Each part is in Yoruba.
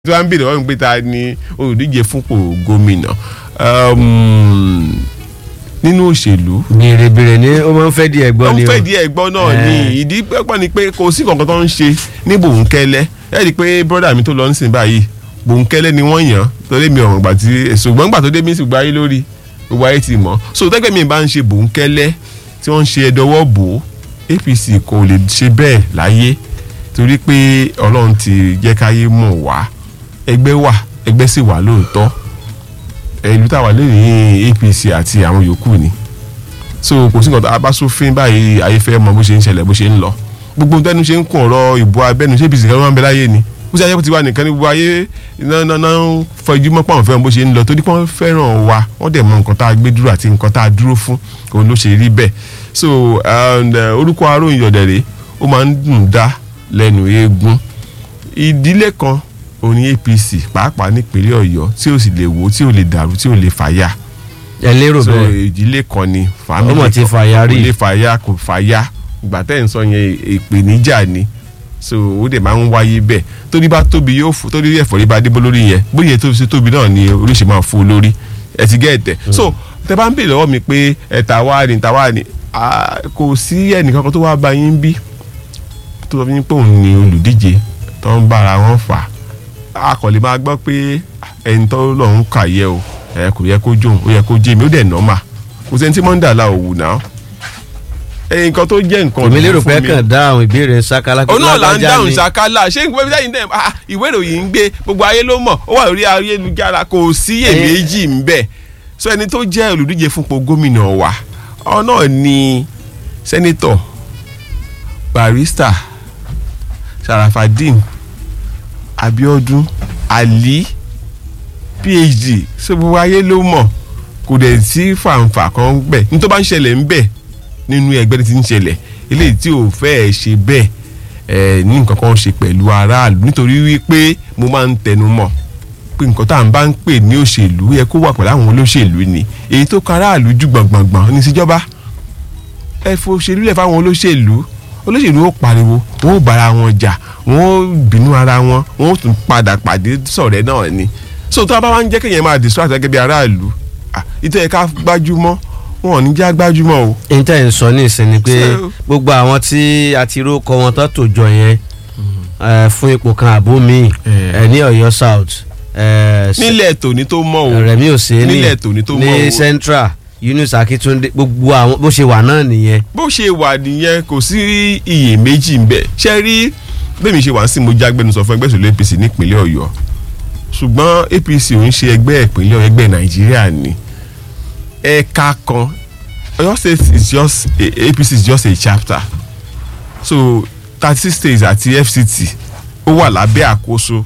tí wọ́n ń bèrè wọ́n ń pè ta ni olùdíje fúnpò gómìnà um, nínú òṣèlú bèrèbèrè ni ó máa ń fẹ́ di ẹ̀gbọ́n wọ́n ni o fẹ́ di ẹ̀gbọ́n náà ni ìdí pẹ́pọ́ ni pé kò sí kankan tó ń ṣe ní bòńkẹ́lẹ́ ẹ rí i pé bọ́dà mi tó lọ ń sìn báyìí bòńkẹ́lẹ́ ni wọ́n yàn torí mi ọ̀rùn gbà tí ṣùgbọ́n gbà tó dé mí sì gba ayé lórí gbogbo ayé ti mọ̀ so tẹ́gbẹ́ mi bá ń ṣe bòńkẹ́lẹ́ tí wọ́n ń ṣe ẹ̀dọ́wọ́ bò ó APC kò lè ṣe bẹ́ẹ̀ láyé torí pé Ọlọ́run ti jẹ́ káyé mọ̀ wá ẹgbẹ́ wà ẹgbẹ́ sì wà lóòótọ́ ìlú táwa lẹ́yìn APC àti àwọn yòókù ni so kò sí nǹkan tó abásófin báyìí ayé fẹ́ mọ bó ṣe ń ṣẹlẹ̀ bó ṣe ń lọ gbogbo tẹnu ṣe ń kún ọ̀rọ̀ ìbò abẹ́nu ṣé APC kan ló máa ń bẹ láyé ni bó ṣe ayé kó ti wà nìkan ní gbogbo ayé náà náà náà fọjú mọ́ pàwọn fẹ́ràn bó ṣe ń lọ torí pé wọ́n fẹ́ràn wa wọ́n dẹ̀ mọ nǹkan tá a gbé dúró àti nǹkan tá a dúró fún òun ló ṣe rí bẹ́ẹ̀ so and, uh, orúkọ aróyìn ọ̀dẹ̀rẹ̀ ó máa ń dùn dá lẹ́nu eégún ìdílé kan òun ní APC pàápàá nípínlẹ̀ Ọ̀yọ́ tí ò sì lè wò tí ò lè dàrú tí ò lè fàyà ẹ lérò so bẹ́ẹ̀ ìdílé kan ni family Ọmọ ti kan. fàyà rí. kò lè fàyà kò fàyà ìgbà tẹ́ ẹ̀ ń sọ yẹn ìpèníjà ni so ó dẹ̀ máa ń wáyé bẹ́ẹ̀ torí bá tóbi yóò fò torí ẹ̀fọ́ rí bá débó lórí yẹn bóyá tó ṣe tóbi náà ni oríṣi máa fò lórí ẹ̀ ti gẹ́ẹ̀tẹ̀ so tẹ bá ń bèèrè lọ́wọ́ mi pé ẹ̀ta wá ni ta wá ni ah, kò sí ẹnìkankan tó wá bá yín bí tó sọ fún yín pé òun ni olùdíje tó ń bára wọn fà á kò lè máa gbọ́ pé ẹni tó lọ́hún kà yẹ o ẹ kò yẹ kó jóun ó yẹ kó jẹ́ mi ó dẹ̀ nọ́mà kò sẹ́ni tí mọ́ńdà la òwú náà ẹ nǹkan tó jẹ́ nǹkan èmi lérò ọ̀dùnnú pé fún mi. kàn dá àwọn ìbéèrè sákálá òun náà là ń lágbájá dáhùn ni. ṣàkálà ṣé nǹkan bíi sẹ́yìn náà ah, ìwé ìròyìn ń gbé gbogbo ayé ló mọ̀ ó wà lórí ayélujára kò sí iyèméjì ń bẹ so ẹni tó jẹ́ olùdíje fúnpọ̀ gómìnà wa ọ náà ni sẹ́nitọ̀ barista Sharafadin Abiodun Ali PhD so gbogbo ayé ló mọ̀ kò dẹ̀ sí fàǹfà kan bẹ̀ ní tó bá ń ṣẹlẹ̀ ń bẹ̀ nínú ẹgbẹ́ tí ń ṣẹlẹ̀ eléyìí tí ò fẹ́ẹ̀ ṣe bẹ́ẹ̀ ẹ̀ ní nǹkan kan ṣe pẹ̀lú aráàlú nítorí wípé mo máa ń tẹnu mọ́ pé nǹkan tá à ń bá ń pè ní òṣèlú yẹ kó wà pẹ̀lú àwọn olóṣèlú ni èyí tó kan aráàlú jù gbọ̀ngbọ̀ngbọ̀n ní síjọba ẹ fo òṣèlú lẹ̀ fáwọn olóṣèlú olóṣèlú ó pariwo wọn ó bára wọn jà wọn ó bínú ara wọn wọn ó tún padà pàdé sọ̀rẹ́ náà ni so tó a bá wá ń jẹ́ kéèyàn máa distract gẹ́gẹ́ bí aráàlú ah, ìtọ́ ẹ̀ka gbájúmọ́ wọn ò ní já gbájúmọ́ o níta ẹ̀ ń sọ ní ìsìn ni pé So- gbogbo àwọn tí a ti rókọ wọn tó tò jọ yẹn eh, fún ipò kan àbó míì Eh. eh, ní Ọ̀yọ́ South eh, nílẹ̀ tòní tó mọ̀ o Rẹ̀mí Òsèní nílẹ̀ tòní tó mọ̀ ní o Central Yunus Akitunde gbogbo àwọn bó ṣe wà náà nìyẹn bó ṣe wà nìyẹn kò sí iyèméjì ń bẹ ṣe rí bẹ́ẹ̀ mi ṣe wà sí mo jágbẹ́nusọ fún ẹgbẹ́ òṣèlú APC nípínlẹ̀ Ọ̀yọ́ ṣùgbọ́n APC ò ń ṣe ẹgbẹ́ ìpínlẹ̀ Ọ̀yọ́ ẹgbẹ́ Nàìjíríà ni ẹ̀ka kan Ọ̀yọ́ state is just a, APC is just a chapter so thirty six states àti FCT ó wà lábẹ́ àkóso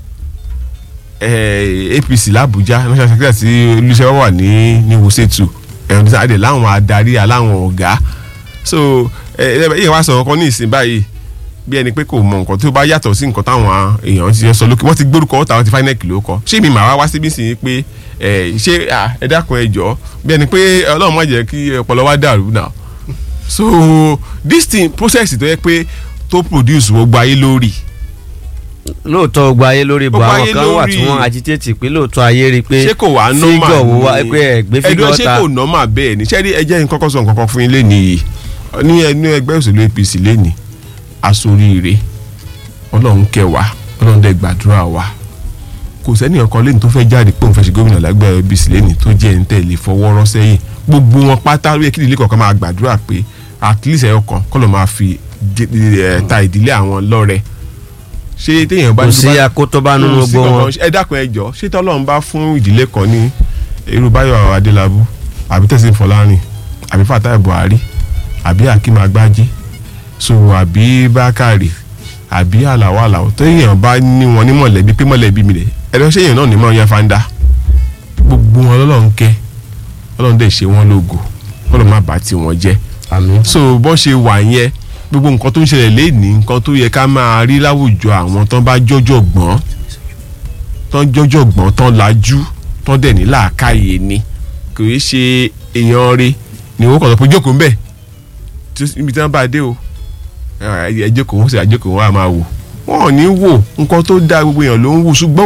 eh, APC làbújá national secretary tí olùṣẹ́ wà ní ní wùsẹ̀tù ẹ̀rọ ní sáà láwọn adarí aláwọn ọ̀gá so ìyẹn wá sọ̀rọ̀ kan ní ìsìn báyìí bí ẹni pé kò mọ nǹkan tó bá yàtọ̀ sí nǹkan táwọn èèyàn ti sọ lókè wọ́n ti gbórúkọ ọ̀tá wọn ti fáínẹ́ẹ̀kì ló kọ ṣé mi màá wá síbí sí pé ẹ ṣé à, ẹ dákun ẹ jọ bí ẹni pé ọlọ́run má jẹ́ kí ọpọlọ wa dàrú náà so this thing process tó yẹ pé tó produce gbogbo ayé lórí lóòótọ́ gbogbo ayé lórí ibò Gbogbo àwọn ayé kan wà lórí. tí wọ́n agitate pé lóòótọ́ ayé rí i pé ṣé kò wá nọ́mà fígọ̀ wo wá pé ẹ̀gbẹ́ fígọ̀ ẹ̀dùn ṣé ta kò nọ́mà bẹ́ẹ̀ ni ṣé rí ẹjẹ́ yín kọ́kọ́ sọ nǹkan kan fún yín lẹ́nu yìí ní ẹnu ẹgbẹ́ òṣèlú APC lẹ́nu asoríire ọlọ́run kẹwàá ọlọ́run dẹ̀ gbàdúrà wa kò sẹ́ni ọkàn lẹ́nu tó fẹ́ jáde pé òun fẹ́ ṣe gómìnà lágbẹ́ APC lẹ́nu tó jẹ́ ẹni tẹ̀lé fọwọ́rọ́ sẹ́yìn gbogbo wọn pátá ló yẹ kí ìdílé kọ̀ọ̀kan máa gbàdúrà pé at least ẹ̀yọ kan kọ́ ló máa fi jẹ- ẹ̀, ta ìdílé àwọn lọ́rẹ ṣé téèyàn bá kò ní sí akótóbá nínú kò sí gbogbo wọn kankan. ẹ dákun ẹ jọ ṣé tọ́lọ́run bá fún ìdílé kan ní irú Báyọ̀ Adélábù àbí Tẹ̀sí Fọlárin àbí Fatai Buhari àbí Akeem Agbájí so àbí Bákàrè àbí Àlàó Àlàó téèyàn bá ní wọn ní mọ̀lẹ́bí pé mọ̀lẹ́bí mi rẹ̀ ẹ lọ ṣéyàn náà ní mọ̀ yẹn fanda gbogbo wọn lọ́lọ́run kẹ́ Ọlọ́run dẹ̀ ṣe wọ́n lógo Ọlọ́run má bàá tí wọ́n jẹ́ àmín so bó ṣe wà yẹn gbogbo nǹkan tó ń ṣẹlẹ̀ léèní nǹkan tó yẹ ká máa rí láwùjọ àwọn tán bá jọjọ gbọ́n tán jọjọ gbọ́n tán lajú tán dẹ̀ ní làákàyè ni kò í ṣe èèyàn rí ni owó kan tó pé jókòó ń bẹ̀ tí ibi tí wọ́n bá dé o ẹ jókòó wọ́n sì àjókòó wọ́n á máa wò wọ́n ò ní wò nǹkan tó dáa gbogbo èèyàn ló ń wò ṣùgbọ́n